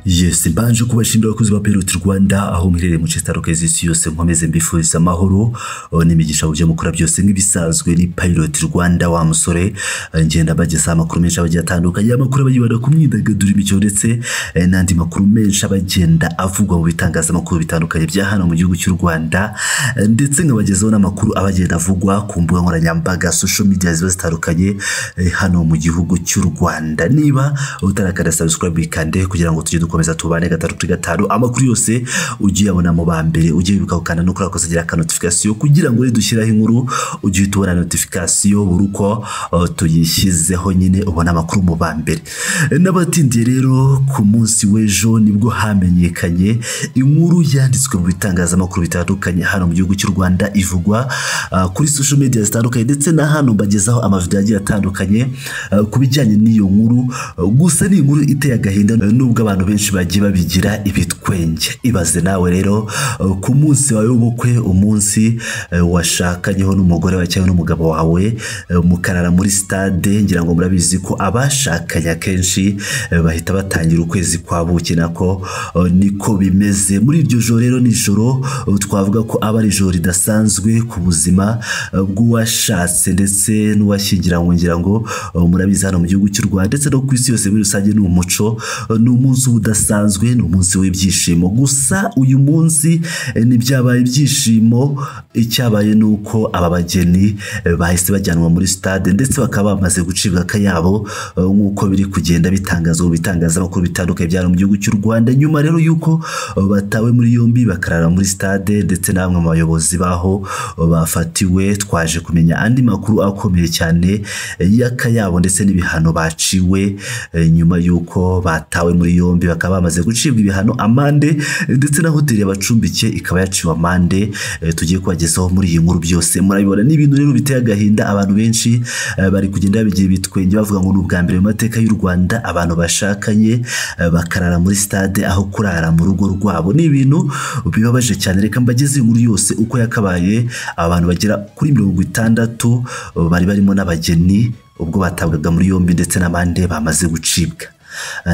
byese mbanje kubashimira abakozi ba Pirate Rwanda aho muherereye mu cesta lokezi isi yose nkomeze mbifuriza amahoro aho n'imigisha mu byo mukora byose nk'ibisanzwe ni Pirate Rwanda wa musore eh, ngenda bageza amakuru menshi abagiye atandukanye amakuru abayibanda ku myidagaduro imikino ndetse eh, n'andi makuru menshi abagenda avugwa mu bitangazamakuru bitandukanye bya hano mu gihugu cy'u Rwanda eh, ndetse nkabagezaho n'amakuru abagenda avugwa ku mbuga nkoranyambaga social media ziba zitandukanye eh, hano mu gihugu cy'u Rwanda niba utarakanda subscribe kande kugira ngo tujye dukomeza tubane gatatu kuri gatanu amakuru yose ugiye abona mu ba mbere ugiye wibuka gukanda no kuri ako kagira ka notification kugira ngo nidushyiraho inkuru ugiye uhita ubona notification buri uko uh, tuyishyizeho nyine ubona amakuru mu ba mbere n'abatindiye rero ku munsi w'ejo nibwo hamenyekanye inkuru yanditswe mu bitangazamakuru bitandukanye hano mu gihugu cy'u Rwanda ivugwa uh, kuri social media zitandukanye ndetse na hano mbagezaho amavideo agiye atandukanye uh, ku bijyanye n'iyo nkuru uh, gusa ni inkuru iteye agahinda nubwo abantu benshi bagiye babigira ibitwenge ibaze nawe rero uh, ku munsi wawe w'ubukwe umunsi uh, washakanye ho n'umugore wawe cyangwa n'umugabo wawe uh, mukarara muri stade ngira ngo murabizi ko abashakanye akenshi uh, bahita batangira ukwezi kwa buki nako uh, niko bimeze muri iryo joro rero nijoro twavuga ko aba ari ijoro ridasanzwe ku buzima uh, bw'uwashatse ndetse n'uwashyingiranywe ngira ngo uh, murabizi hano mu gihugu cy'u Rwanda ndetse no ku isi yose muri rusange ni umuco uh, ni umunsi udasanzwe ni umunsi w'ibyishimo gusa uyu munsi eh, ntibyabaye ibyishimo icyabaye ni uko aba bageni eh, bahise bajyanwa muri stade ndetse bakaba bamaze gucibwa akayabo uh, nk'uko biri kugenda bitangazwa mu bitangazamakuru bitandukanye bya hano mu gihugu cy'u Rwanda nyuma rero yuko uh, batawe muri yombi bakarara muri stade ndetse na bamwe mu bayobozi baho uh, bafatiwe twaje kumenya andi makuru akomeye cyane eh, y'akayabo ndetse n'ibihano baciwe eh, nyuma y'uko batawe muri yombi bakaba bamaze gucibwa ibihano amande eh, ndetse na hoteli yabacumbikiye ikaba yaciwe amande eh, tugiye kubagezaho muri iyi nkuru byose murabibona ni ibintu rero biteye agahinda abantu benshi eh, bari kugenda babigira ibitwenge bavuga ngo ni ubwa mbere mu mateka y'u Rwanda abantu bashakanye eh, bakarara muri stade aho kurara mu rugo rwabo ni ibintu bibabaje cyane reka mbageze inkuru yose uko yakabaye abantu bagera kuri mirongo itandatu eh, bari barimo n'abageni ubwo batabwaga muri yombi ndetse n'abandi bamaze gucibwa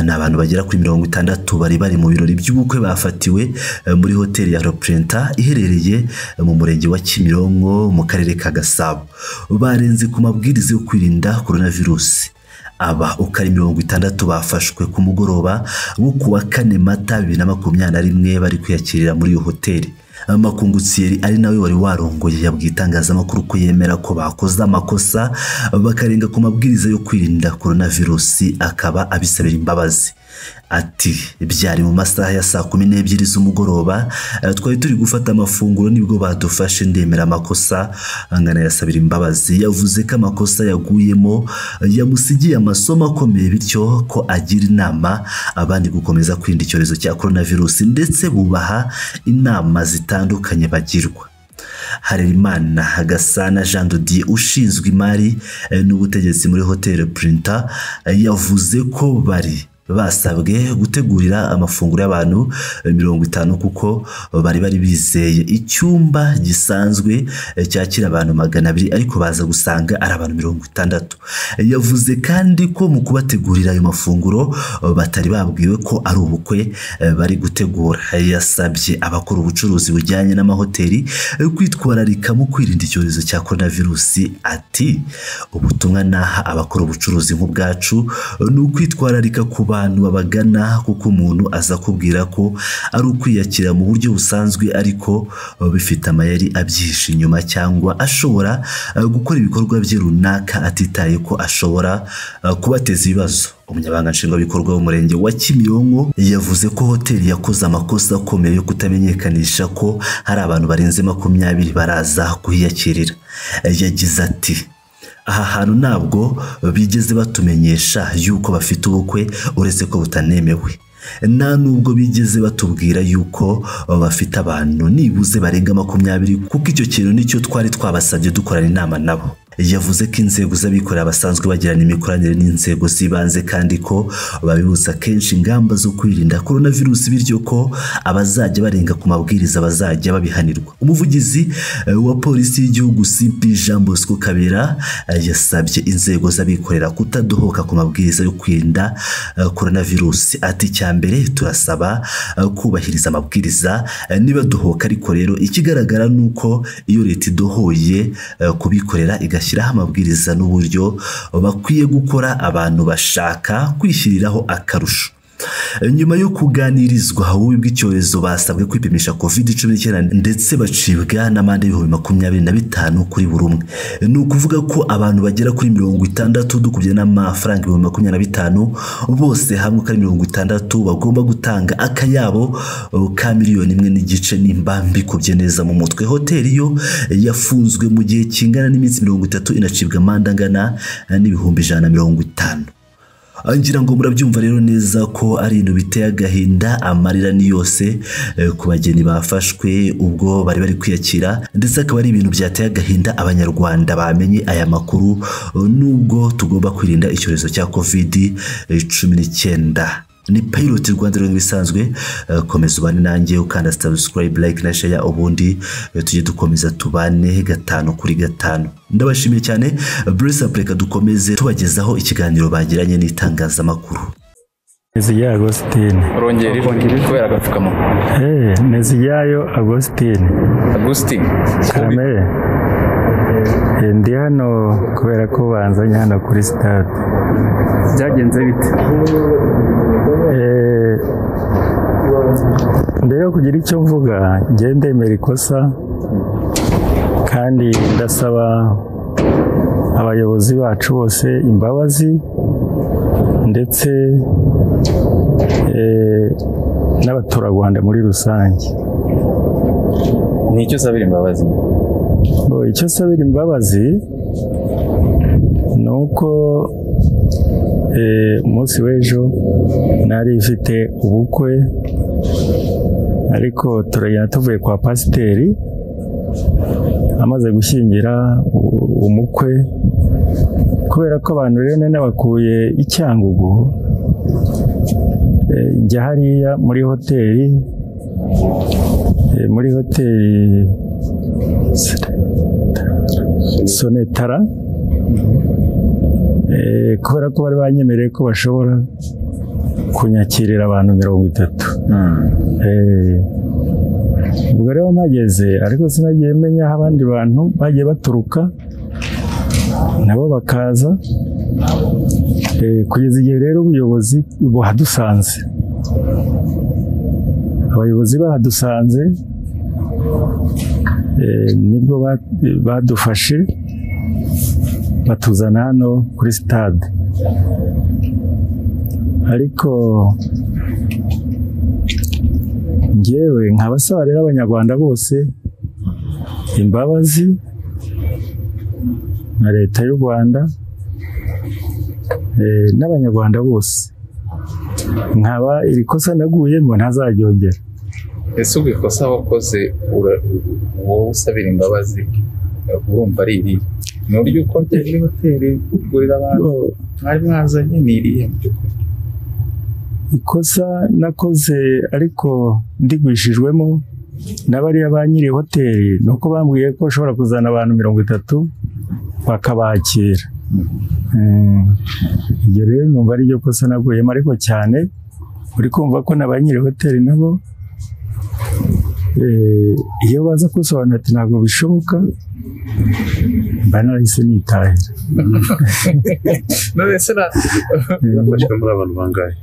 ni abantu bagera kuri mirongo itandatu bari bari mu birori by'ubukwe bafatiwe eh, muri hoteli ya Roprenta iherereye eh, mu murenge wa Kimironko mu karere ka Gasabo barenze ku mabwiriza yo kwirinda coronavirus aba uko ari mirongo itandatu bafashwe ku mugoroba wo ku wa kane mata bibiri na makumyabiri na rimwe bari kwiyakirira muri iyo hoteli makungutiyeri ari nawe wari warongoye yabwiye itangazamakuru ko yemera ko bakoze amakosa bakarenga ku mabwiriza yo kwirinda coronavirusi akaba abisabira imbabazi ati byari mu masaha ya saa kumi n'ebyiri z'umugoroba eh, twari turi gufata amafunguro nibwo badufashe ndemera amakosa angana yasabira imbabazi yavuze ko amakosa yaguyemo eh, yamusigiye amasomo akomeye bityo ko agira inama abandi gukomeza kwirinda icyorezo cya coronavirus ndetse bubaha inama zitandukanye bagirwa Harerimana Hagasana Jean de Dieu ushinzwe imari eh, n'ubutegetsi muri hoteli Printer yavuze ko bari basabwe gutegurira amafunguro y'abantu mirongo itanu kuko bari bari bizeye icyumba gisanzwe cyakira abantu magana abiri ariko baza gusanga ari abantu mirongo itandatu yavuze kandi ko mu kubategurira ayo mafunguro batari babwiwe ko ari ubukwe bari gutegura yasabye abakora ubucuruzi bujyanye n'amahoteli kwitwararika mu kwirinda icyorezo cya coronavirusi ati ubutumwa naha abakora ubucuruzi nk'ubwacu ni ukwitwararika kuba bantu babagana kuko umuntu aza kubwira ko ari ukwiyakira mu buryo busanzwe ariko bifite amayeri abyihishe inyuma cyangwa ashobora uh, gukora ibikorwa bye runaka atitaye ko ashobora uh, kubateza ibibazo umunyabanga nshingwabikorwa w'umurenge wa Kimironko yavuze ko hoteli yakoze amakosa akomeye yo kutamenyekanisha ko hari abantu barenze makumyabiri baraza kuhiyakirira yagize ati aha hantu ntabwo bigeze batumenyesha yuko bafite ubukwe uretse ko butanemewe nta nubwo bigeze batubwira yuko bafite abantu nibuze barenga makumyabiri kuko icyo kintu nicyo twari twabasabye dukorana inama nabo yavuze ko inzego z'abikorera basanzwe bagirana imikoranire n'inzego z'ibanze kandi ko babibuza kenshi ingamba zo kwirinda korona virusi bityo ko abazajya barenga ku mabwiriza bazajya babihanirwa umuvugizi eh, wa polisi y'igihugu simpi jean bosco kabera eh, yasabye inzego z'abikorera kutadohoka ku mabwiriza yo kwirinda eh, korona virusi ati icyambere turasaba eh, kubahiriza amabwiriza eh, niba duhoka ariko rero ikigaragara ni uko iyo leta idohoye eh, kubikorera igashyiraho amabwiriza n'uburyo bakwiye gukora abantu bashaka kwishyiriraho akarusho nyuma yo kuganirizwa ububi bw'icyorezo basabwe kwipimisha covid cumi n'icyenda ndetse bacibwa n'amande y'ibihumbi makumyabiri na bitanu kuri buri umwe ni ukuvuga ko abantu bagera kuri mirongo itandatu dukubye n'amafaranga ibihumbi makumyabiri na bitanu bose hamwe uko ari mirongo itandatu bagomba gutanga akayabo uh, ka miliyoni imwe n'igice nimba mbikubye neza mu mutwe hoteli yo yafunzwe mu gihe kingana n'iminsi mirongo itatu inacibwa amande angana uh, n'ibihumbi ijana na mirongo itanu ngira ngo murabyumva rero neza ko ari ibintu biteye agahinda amarira ni yose eh, ku bageni bafashwe ubwo bari bari kwiyakira ndetse akaba ari ibintu byateye agahinda abanyarwanda bamenye aya makuru eh, nubwo tugomba kwirinda icyorezo cya covid cumi n'icyenda ni piloti rwanda rero nk'ibisanzwe eh, komeza ubane nanjye ukanda sabusikarayibe layike na sheya ubundi eh, tujye dukomeza tubane gatanu kuri gatanu ndabashimiye cyane burisa reka dukomeze tubagezaho ikiganiro bagiranye n'itangazamakuru Neziyayo Agostine. urongera iri kubera agapfukamunwa Eh, Neziyayo Agostine. agustin Karame. Eh, Ndi hano kubera ko banzanye hano kuri sitade. byagenze bite Eh, mbere yo kugira icyo mvuga njye ndemera ikosa kandi ndasaba abayobozi bacu bose imbabazi ndetse eh, n'abaturarwanda muri rusange ni icyo usabira imbabazi Bo, icyo sabira imbabazi ni uko eh, umunsi w'ejo nari mfite ubukwe ariko turagenda tuvuye kwa pasiteri amaze gushyingira u- umukwe kubera ko abantu rero nari nabakuye i Cyangugu eh, njya hariya muri hoteli eh, muri hoteli sonetara Eh, kubera ko bari banyemereye ko bashobora kunyakirira abantu mirongo itatu Eh, ubwo rero mpageze ariko sinagiye menya aho abandi bantu bagiye baturuka nabo bakaza Eh, kugeza igihe rero ubuyobozi buhadusanze abayobozi bahadusanze Eh, nibwo ba- badufashe batuzana hano kuri sitade ariko njyewe nkabasaba rero abanyarwanda bose imbabazi na leta y'u rwanda eh, n'abanyarwanda bose nkaba iri kosa naguyemo ntazaryongera ese ubwo ikosa wakoze ura- wowe usabira imbabazi urumva ari irihe ni uburyo uko muri hoteli ugurira abantu mwari mwazanye ni irihe mu by'ukuri ikosa nakoze ariko ndigwishijwemo na bariya ba nyiri hoteli ni uko bambwiye ko bashobora kuzana abantu mirongo itatu bakabakira Eh, iryo rero numva ari ryo kosa naguyemo ariko cyane uri kumva ko na ba nyiri hoteli nabo eh, iyo baza kusobanura ati ntabwo bishoboka mba narahise nitahira none se na bafashwe muri abantu bangahe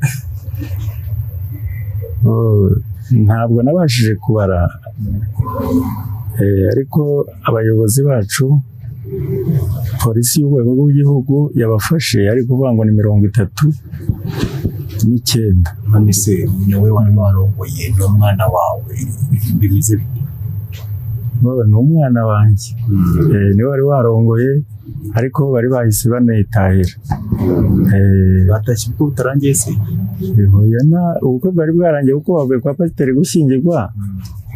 Oh, ntabwo nabashije kubara Eh, ariko abayobozi bacu polisi y'urwego rw'igihugu yabafashe ari kuvuga ngo ni mirongo itatu n'icyenda none se ni wowe wari warongoye n'umwana wawe bimeze bite ni umwana wanjye Eh, niwe wari warongoye ariko bari bahise banitahira Eh, batashye ubwo butarangiye se Oya na ubukwe bwari bwarangiye kuko bavuye kwa pasiteri gushyingirwa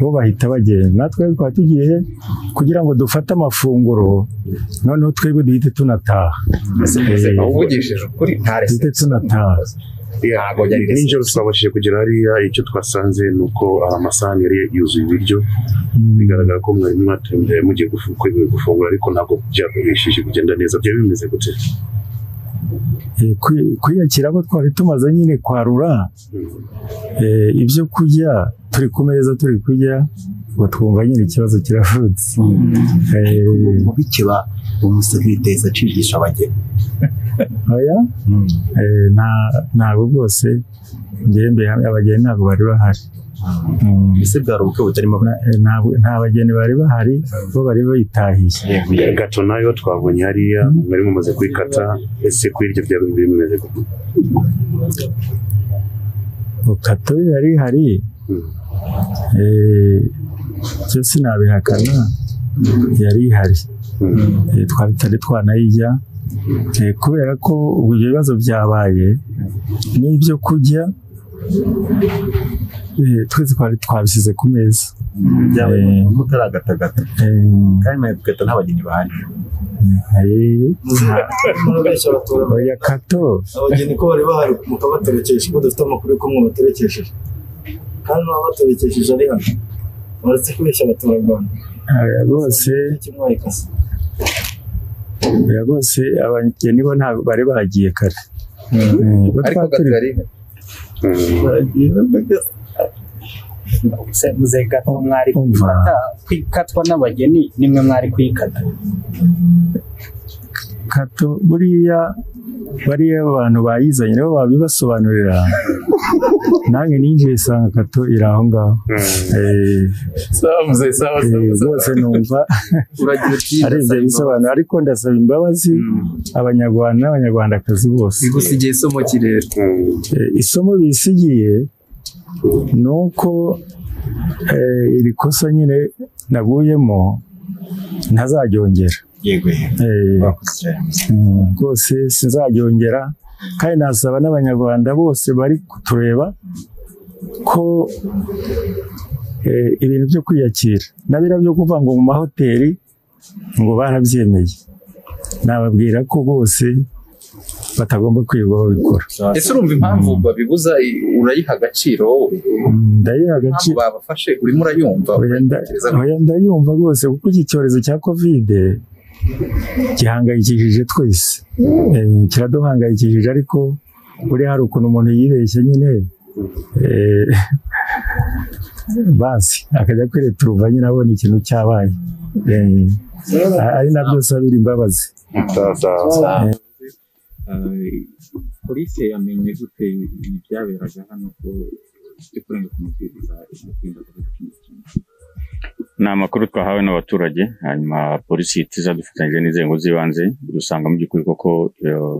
bo bahita bagenda natwe twari tugiye he? kugira ngo dufate amafunguro noneho twebwe duhite tunataha Eh, uvugishije ukuri nta duhite resept tunataha ntabwo yari resept nijoro twabashije kugera hariya icyo twasanze ni uko hari amasahani yari yuzuye ibiryo bigaragara ko mwari mwatembereye mugiye gufu- kwe- gufungura ariko ntabwo byabashije kugenda neza byari bimeze gute Eh, kwi- kwiyakira ko twari tumaze nyine kwarura Mm. eh, ibyo kurya turi ku meza turi kurya ngo twumva nyine ikibazo kiravutse Eh, mu bikeba umusore iteza acigisha abageni oya Eh, nta- ntabwo bwose ngembe abageni ntabwo bari bahari Mm. ese bwari ubukwe butarimo abageni Na- eh, ntabwo- nta bageni bari bahari bo bari bayitahiye gato nayo twabonye hariya mwari mumaze kuyikata ese ku iryo byari bimeze gute bukato yari hari Mm. eh, byo sinabihakana yari ihari Mm. Eh, twari tutari twanayijya Eh, kubera ko ubwo ibyo bibazo byabaye n'ibyo kurya eh, twese twari twabishyize ku meza byabaye Eh. mutaragatagata Eh, kandi nawe tugahita nta bageni bahari eh, murabeshya abatura oya kato abageni ko bari bahari mukabaterekesha kuko dufite amakuru y'uko mubaterekesheje kandi n'uwabaterekesheje ari hano muretse kubeshya abaturarwanda eh, rwose icyo mwayikase oya rwose abageni bo ntabwo bari bagiye kare Eh, bo ariko twari turi gatari Mm. muze gato mwari Umva. kwifata kwikatwa n'abageni nimwe mwari kwikata kato buriya bariya abantu bayizanye nabo babibasobanurira nanjye ninjiye sanga kato iri aho ngaho Mm. Eh, sawa muzehe sawa eh, sawa sawa. rwose numva uragira uti ari ibyo bisobanura ariko ndasaba imbabazi abanyarwanda n'abanyarwandakazi bose bigusigiye so mu kirere Mm. Eh, isomo bisigiye ni uko eh, iri kosa nyine naguyemo ntazaryongera yego Eh, bakoze cyane Mm, rwose sinzaryongera kandi nasaba n'abanyarwanda bose bari kutureba ko eh, ibintu byo kwiyakira nabira byo kuva ngo mu mahoteli ngo barabyemeye nababwira ko bose batagomba kwirirwa babikora ese urumva impamvu babibuza i- urayiha agaciro wowe Mm, ndayiha impamvu agaciro babafashe urimo urayumva Oya, nda- Utekereza ko- oya, ndayumva rwose kuko iki cyorezo cya kovide gihangayikishije twese Eh, kiraduhangayikishije ariko buriya hari ukuntu umuntu yibeshye nyine eh, basi akajya kwereka uruva nyine abona ikintu cyabaye Eh, a- ari nabyo sabira imbabazi Sawa, sawa, sawa. polisi yamenye gute ibyaberaga hano ko byo kurenga ku mabwiriza yo kwirinda covid cumi n'icyenda ni amakuru twahawe n'abaturage hanyuma polisi ihita dufatanyije n'inzego z'ibanze dusanga mu by'ukuri koko eh,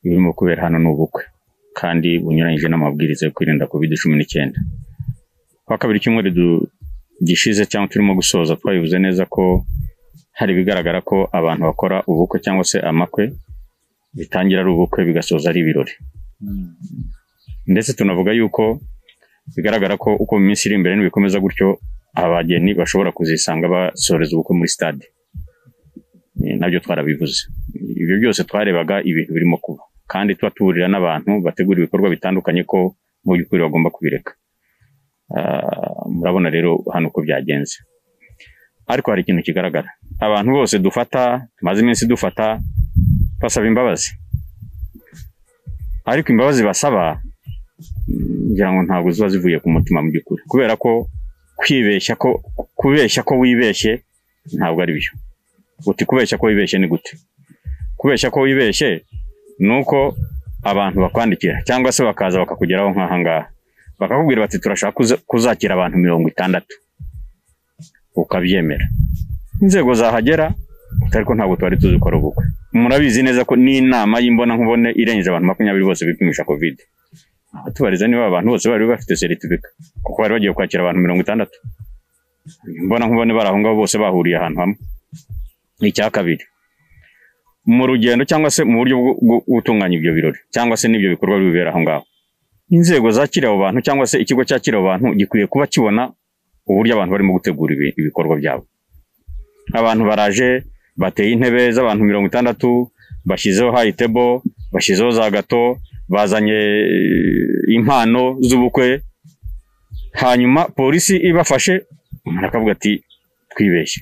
ibirimo kubera hano ni ubukwe kandi bunyuranyije n'amabwiriza yo kwirinda covid cumi n'icyenda kuwa kabiri cyumweru du- gishize cyangwa turimo gusoza twabivuze neza ko hari ibigaragara ko abantu bakora ubukwe cyangwa se amakwe bitangira ari ubukwe bigasoza ari ibirori ndetse tunavuga yuko bigaragara ko uko mu minsi iri imbere nibikomeza gutyo abageni bashobora kuzisanga basoreza ubukwe muri stade Eh, nabyo twarabivuze ibyo byose twarebaga ibintu birimo kuba kandi tuba tuburira n'abantu bategura ibikorwa bitandukanye ko mu by'ukuri bagomba kubireka Ah, murabona rero hano uko byagenze ariko hari ikintu kigaragara abantu bose dufata tumaze iminsi dufata basaba imbabazi ariko imbabazi basaba mm, ngira ngo ntabwo ziba zivuye ku mutima mu by'ukuri kubera ko kwibeshya ko kubeshya ko wibeshye ntabwo ari byo uti kubeshya ko wibeshye ni gute kubeshya ko wibeshye ni uko abantu bakwandikira cyangwa se bakaza bakakugeraho nk'aha ngaha bakakubwira bati turashaka kuza- kuzakira abantu mirongo itandatu ukabyemera inzego zahagera ariko ntabwo twari tuzi ko ari ubukwe murabizi neza ko n'inama y'imbona irengeje abantu makumyabiri bose bipimisha kovide tubariza niba abantu bose bari bafite seritifika kuko bari bagiye kwakira abantu mirongo itandatu mbona nkubone bari aho ngaho bose bahuriye ahantu hamwe icya kabiri mu rugendo cyangwa se mu buryo bwo bwo gutunganya ibyo birori cyangwa se n'ibyo bikorwa bibera aho ngaho inzego zakiriye abo bantu cyangwa se ikigo cyakira abo bantu gikwiye kuba kibona uburyo abantu barimo gutegura ibi- ibikorwa byabo abantu baraje bateye intebe z'abantu mirongo itandatu bashyizeho hayi tebo bashyizeho za gato bazanye eh, impano z'ubukwe hanyuma polisi ibafashe umuntu akavuga ati twibeshye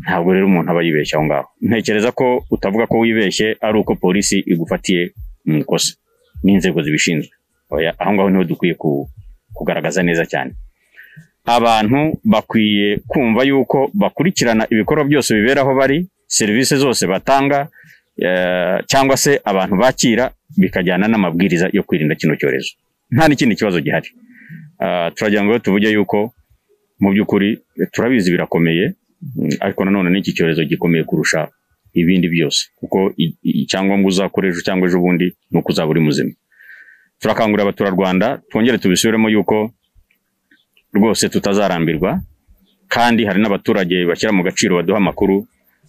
ntabwo rero umuntu aba yibeshye aho ngaho ntekereza ko utavuga ko wibeshye ari uko polisi igufatiye mu ikosa n'inzego zibishinzwe Oya, aho ngaho niho dukwiye ku- kugaragaza neza cyane abantu bakwiye kumva yuko bakurikirana ibikorwa byose bibera aho bari serivisi zose batanga eh, cyangwa se abantu bakira bikajyana n'amabwiriza yo kwirinda kino cyorezo nta n'ikindi kibazo gihari Ah, turagira ngo rero tuvuge yuko mu by'ukuri eh, turabizi birakomeye Mm, ariko nanone n'iki cyorezo gikomeye kurusha ibindi byose kuko i- i- icyangombwa uzakora ejo cyangwa ejo bundi ni uko uzaba uri muzima turakangurira abaturarwanda twongere tubisubiremo yuko rwose tutazarambirwa kandi hari n'abaturage bashyira mu gaciro baduha amakuru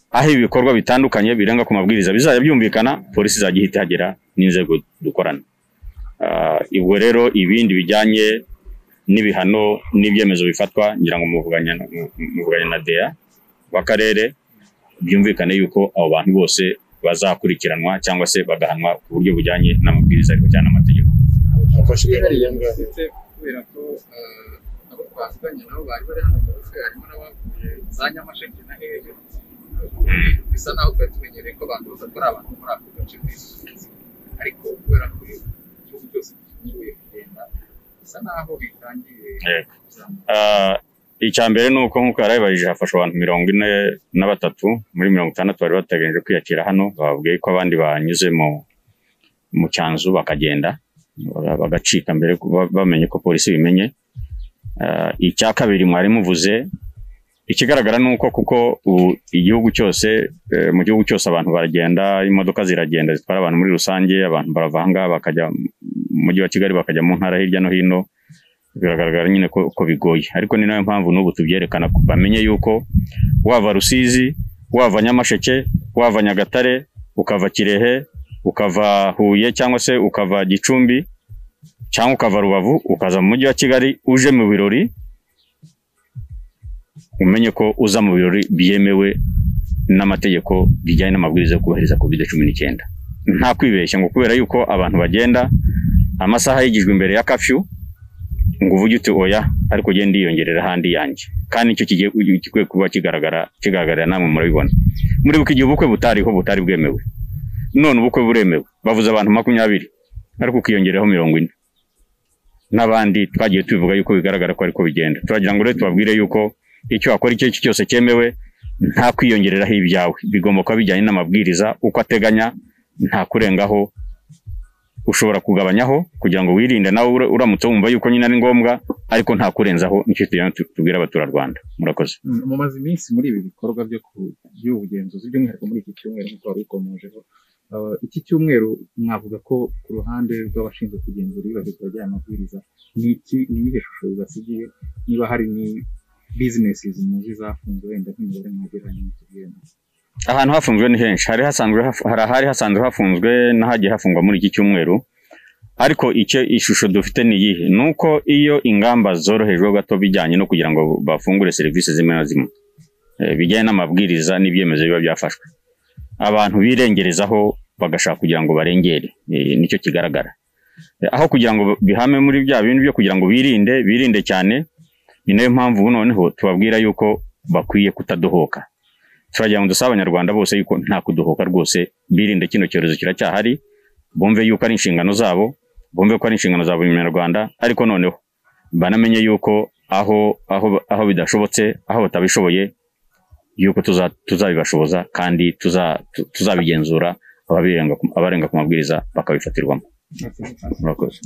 aho ibi bikorwa bitandukanye birenga ku mabwiriza bizajya byumvikana polisi izajya ihita ihagera n'inzego dukorana Ah, ubwo rero ibindi bijyanye n'ibihano n'ibyemezo bifatwa ngira ngo muvuganya mu- muvuganye na DEA w'akarere byumvikane yuko abo bantu bose bazakurikiranwa cyangwa se bagahanwa ku buryo bujyanye n'amabwiriza ariko cyane amategeko ndetse kubera ko eh, abo twavuganye nabo bari bari hano mu rufe harimo n'abavuye za nyamasheke na hehe bisa naho twari tumenyereye ko abantu bose ari abantu muri ako gace bisubiza ariko kubera ko igihugu cyose gifunguye kugenda bisa naho bitangiye Yego. Ah, icya mbere ni uko nk'uko yarabibajije hafashwe abantu mirongo ine na batatu muri mirongo itandatu bari bateganyije kwiyakira hano bababwiye ko abandi banyuze mu mu cyanzu bakagenda ba- bagacika mbere ko- ba- bamenye ko polisi ibimenye Ah, icya kabiri mwari muvuze ikigaragara ni uko kuko ubu igihugu cyose eh, mu gihugu cyose abantu baragenda imodoka ziragenda zitwara abantu muri rusange abantu baravanga bakajya mu mujyi wa kigali bakajya mu ntara hirya no hino biragaragara nyine ko, ko bigoye ariko ni nayo mpamvu n'ubu tubyerekana ku- bamenye yuko wava rusizi wava nyamasheke wava nyagatare ukava kirehe ukava huye cyangwa se ukava gicumbi cyangwa ukava rubavu ukaza mu mujyi wa kigali uje mu birori umenye ko uza mu birori byemewe n'amategeko bijyanye n'amabwiriza yo kubahiriza covid cumi n'icyenda nta kwibeshya ngo kubera yuko abantu bagenda amasaha yigijwe imbere ya kafyu ngo uvuge uti oya ariko ugende yiyongerera ahandi yanjye kandi nicyo kigiye gikwiye kuba kigaragara kigaragarira namwe murabibona muribuka igihe ubukwe butariho butari bwemewe none ubukwe buremewe bavuze abantu makumyabiri ariko ukiyongeraho mirongo ine n'abandi twagiye tubivuga yuko bigaragara ko ariko bigenda turagira ngo rero tubabwire yuko icyo wakora icyo ari cyo cyose cyemewe nta kwiyongereraho ibyawe bigomba kuba bijyanye n'amabwiriza uko ateganya nta kurengaho ushobora kugabanyaho kugira ngo wirinde nawe ura- uramutse wumva yuko nyine ari ngombwa ariko nta kurenzaho nicyo tugenda tu- tubwira abaturarwanda murakoze Mm, mumaze iminsi muri ibi bikorwa byo ku- by'ubugenzuzi by'umwihariko muri iki cyumweru nk'uko wari ukomojeho Uh, iki cyumweru mwavuga ko ku ruhande rw'abashinzwe kugenzura iyubahirizwa ry'aya mabwiriza ni iki ni iyihe shusho bibasigiye niba hari ni bizinesi muzi zafunzwe wenda nk'imibare mwagereranya mutubwiremo ahantu hafunzwe ni henshi hari hasanzwe haf- hari ahari hasanzwe hafunzwe n'ahagiye hafungwa muri iki cyumweru ariko icyo ishusho dufite ni iyihe ni uko iyo ingamba zorohejwe gato bijyanye no kugira ngo bafungure serivisi zimwe na zimwe eh, bijyanye n'amabwiriza n'ibyemezo biba byafashwe abantu birengerezaho bagashaka kugira ngo barengere eh, nicyo kigaragara Eh, aho kugira ngo bihame muri bya bintu byo kugira ngo birinde birinde cyane ni nayo mpamvu ubu noneho tubabwira yuko bakwiye kutadohoka turagira ngo dusaba abanyarwanda bose yuko nta kudohoka rwose birinde kino cyorezo kiracyahari bumve yuko ari inshingano zabo bumve ko ari inshingano za buri munyarwanda ariko noneho banamenye yuko aho aho aho bidashobotse aho batabishoboye yuko tuza- tuzabibashoboza kandi tuza- tu- tuzabigenzura ababirenga ku- abarenga ku mabwiriza bakabifatirwamo murakoze